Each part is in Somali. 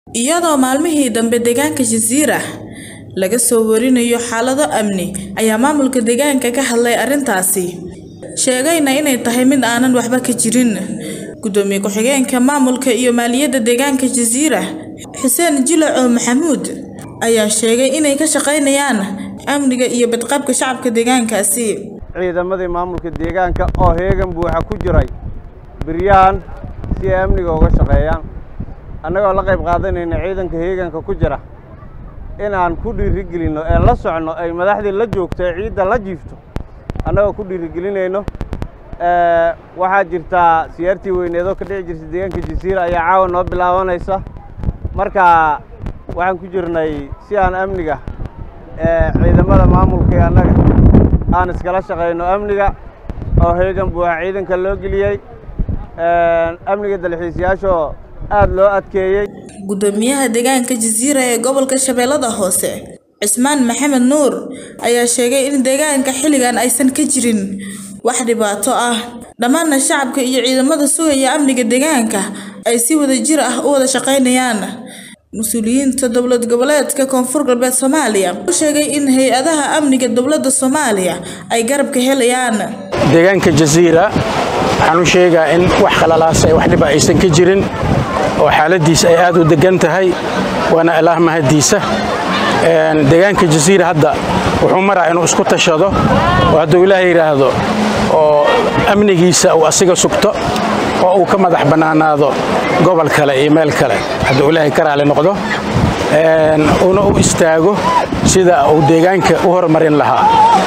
iyadoo maalmihii dambe deegaanka Jasiirah laga soo warinayo xaalado amni ayaa maamulka deegaanka ka hadlay arrintaasi sheegayna inay tahay mid aanan waxba ka jirin gudoomiye ku-xigeenka maamulka iyo maaliyadda deegaanka Jasiirah Xuseen Jilaco Maxamuud ayaa sheegay inay ka shaqaynayaan amniga iyo badqabka shacabka deegaankaasi ciidamadii maamulka deegaanka oo heegan buuxa ku jiray biryahan si ay amniga uga shaqeeyaan annagoo la qayb qaadanayna ciidanka heeganka ku jira inaan ku dhiirigelinno ee la socno ay madaxdii la joogto ee ciidda la jiifto annagoo ku dhiirigelinayno waxaa jirtaa siyaartii weyneedoo ka dhici jirta deegaanka jasiira ayaa caawa noo bilaabanaysa marka waxaan ku jirnay si aan amniga ciidamada maamulka ee annaga aan iskala shaqayno amniga oo heegan buuxa ciidanka loo geliyey amniga dalxiisayaashoo aad loo adkeeyey gudoomiyaha deegaanka Jasiirah ee gobolka Shabeellada Hoose Cismaan Maxamed Nuur ayaa sheegay in deegaanka xilligan aysan ka jirin wax dhibaato ah dhammaan shacabka iyo ciidamada sugaya amniga deegaanka ay si wadajir ah u wada shaqaynayaan mas-uuliyiinta dowlad goboleedka koonfur galbeed Soomaaliya u sheegay in hay-adaha amniga dowladda Soomaaliya ay garab ka helayaan deegaanka Jasiirah waxaan u sheegaa in wax khalalaas ay wax dhiba aysan ka jirin oo xaaladiisa ay aad u degan tahay waana ilaah mahadiisa deegaanka jasiira hadda wuxuu maraa inuu isku tashado oo hadduu ilaah yidhaahdo oo amnigiisa uu asiga sugto oo uu ka madax bannaanaado gobol kale iyo meel kale hadduu ilaahay ka raali noqdo una u istaago sida uu deegaanka u horumarin lahaa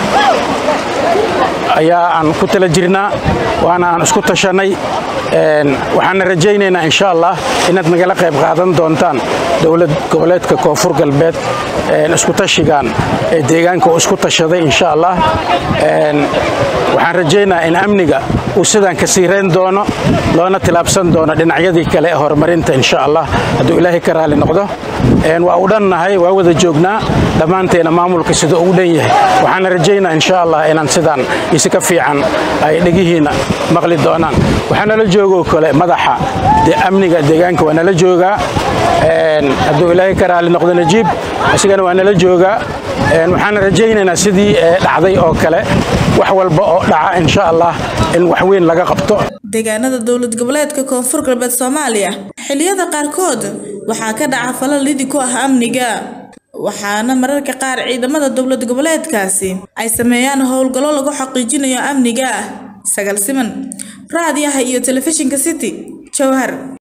ayaa aan ku tala jirnaa waana aan isku tashannay waxaana rajaynaynaa insha allah inaad nagala qayb qaadan doontaan dowlad goboleedka koonfur galbeed isku tashigan ee deegaanka uu isku tashaday insha allah waxaan rajaynaa in amniga uu sidaan ka siirayn doono loona tilaabsan doono dhinacyadii kale ee horumarinta insha allah hadduu ilaahay ka raali noqdo waa u dhannahay waa wada joognaa dhammaanteena maamulka sida uu dhan yahay waxaana rajaynaa insha allah inaan sidaan isi ka fiican ay dhegihiina maqli doonaan waxaa nala joogoo kale madaxa amniga deegaanka waa nala joogaa hadduu ilaahay ka raali noqdo najiib isigana waa nala joogaa waxaana rajaynaynaa sidii dhacday oo kale wax walba oo dhaca insha allah in wax weyn laga qabto deegaanada dowlad goboleedka koonfur galbeed Soomaaliya xilliyada qaarkood waxaa ka dhaca falal lidi ku ah amniga waxaana mararka qaar ciidamada dowlad goboleedkaasi ay sameeyaan howlgallo lagu xaqiijinayo amniga sagal siman raadiyaha iyo telefishinka city jowhar